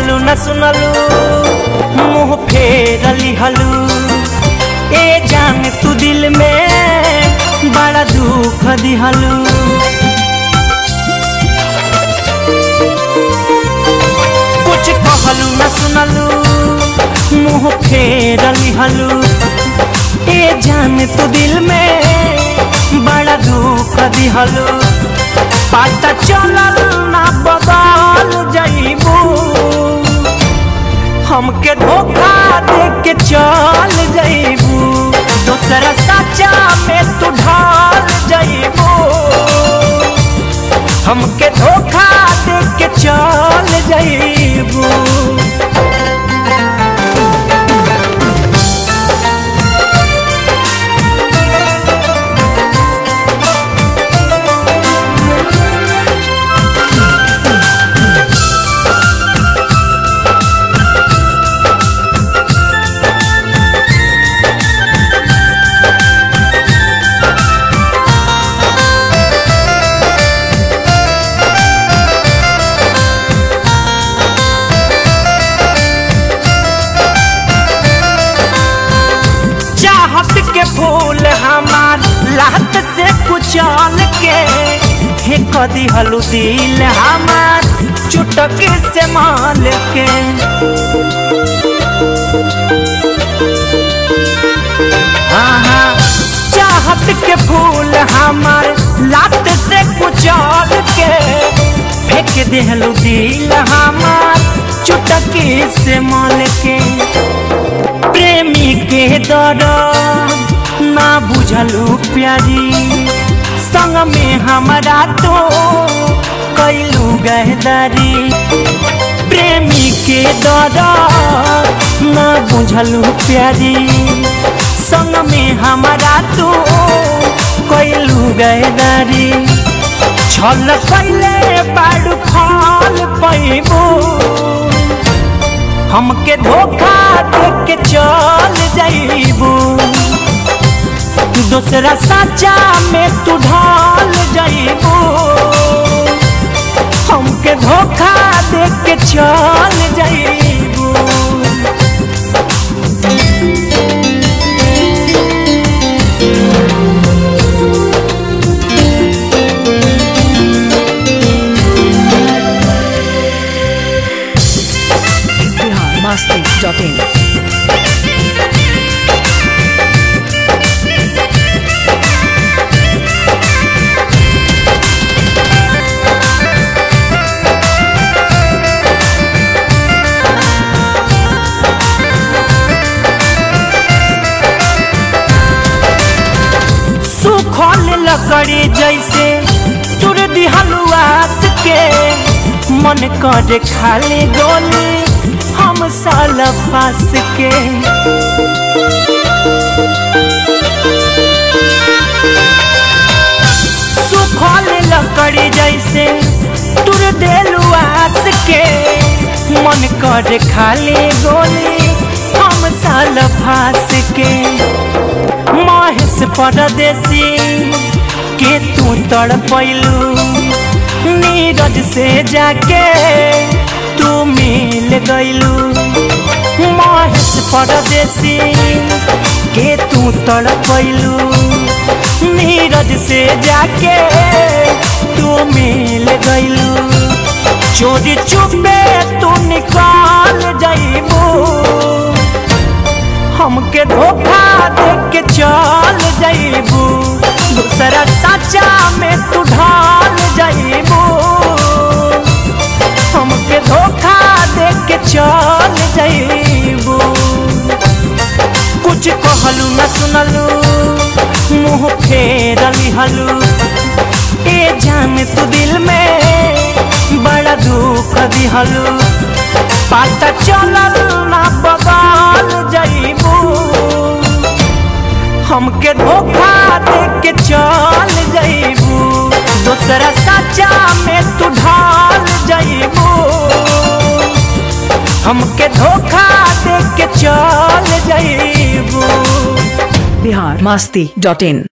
कहलू न सुनलू मुंह फेर लिहलू ए जान तू दिल में बड़ा दुख दिहलू कुछ कहलू न सुनलू मुंह फेर लिहलू ए जान तू दिल में बड़ा दुख दिहलू पता चलल ना बदल जाइबू हमके धोखा दे के चल जाइबू दूसरा सच्चा में तू ढाल जाइबू हमके धोखा दे के चल जाइबू चाहत के फूल हमार लात से कुचल के हे कदी हलू दिल हमार चुटक से माल के हाँ हाँ चाहत के फूल हमार लात से कुचल के फेंक देहलू दिल हमार चुटकी से माल के प्रेमी के दर ना बुझलू प्यारी संग में हमारा तो कैलू गहदारी प्रेमी के दर ना बुझलू प्यारी संग में हमारा तो कैलू गहदारी छल कैले बाड़ू फल पैबू हमके धोखा दे के चल जाइबू दूसरा सच्चा में तू ढाल जाइबू हमके धोखा दे के चल जाइबू बिहार मस्ती डॉट इन सुखल लकड़ी जैसे तुर दिहलुआस के मन करे खाली गोली हम साल फास के सुखल लकड़ी जैसे तुर दिलुआस के मन करे खाली गोली हम साल फास के महेश परदेसी के तू तड़ पैलू नीरज से जाके तू मिल गईलू महेश परदेसी के तू तड़ पैलू नीरज से जाके तू मिल गईलू चोरी चुपे तू निकाल जाइबू हमके धोखा दे के चल जाइबू दूसरा सच्चा में तू ढाल जाइबू हमके धोखा दे के चल जाइबू कुछ कहलू न सुनलू मुंह फेर लिहलू ए जान तू दिल में बड़ा दुख दिहलू पता चलल ना बदल जाइबू हमके धोखा दे के चल जाइबू दूसरा सच्चा में तू ढाल जाइबू हमके धोखा दे के चल जाइबू बिहार मस्ती डॉट इन